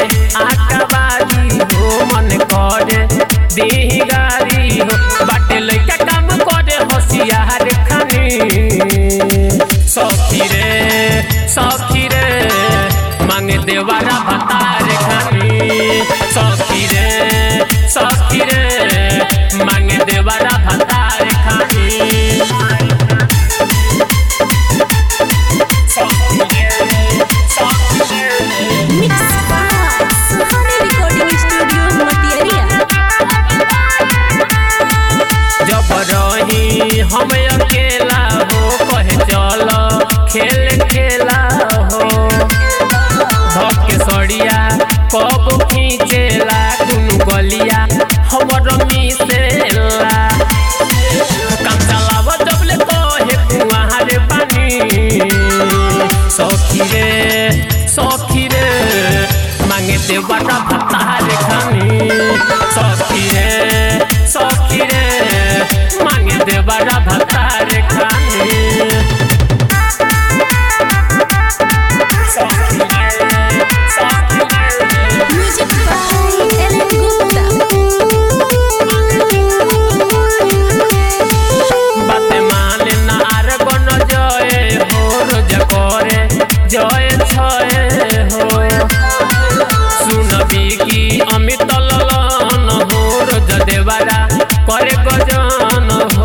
आकाबारी हो मन करे देही गारी हो बाटे लइका काम करे होशियार खानी सखी रे सखी रे मांगे देवारा भतार खानी सखी रे सखी रे मांगे देवारा भतार खानी Mix Suhani Recording Studio Material. जब रही हम अकेला हो कहे चल खेल खेला हो धके सड़िया कब खींचेला दुनु गलिया हमर मिसेला काम चलाव जब ले कहे कुआर पानी सखी रे सखी रे मांगे देवरा भतार खानी सखी रे सखी रे मांगे देवरा भतार खानी सखी रे सखी रे Music by Ellen Gupta. बाते माने ना आर गन जय हो रोज करे जय छय हो सुनबी की अमित ललन हो रोज देवारा करे गजन हो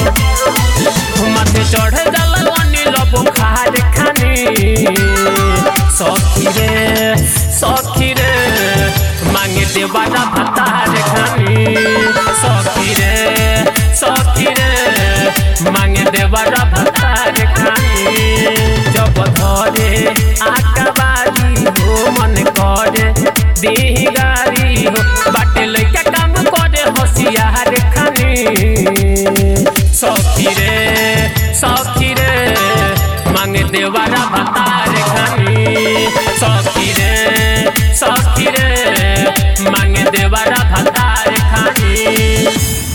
माथे चढ़े जल अनिल बुखार खानी सखी रे सखी रे मांगे देवारा भतार खानी सखी रे सखी रे मांगे देवारा भतार खानी जब धरे आकाबारी हो मन करे देही गारी हो बाटे लइका काम करे होशियार खानी सखी रे सखी रे मांगे देवारा भतार खानी सखी रे सखी रे मांगे देवारा भतार खानी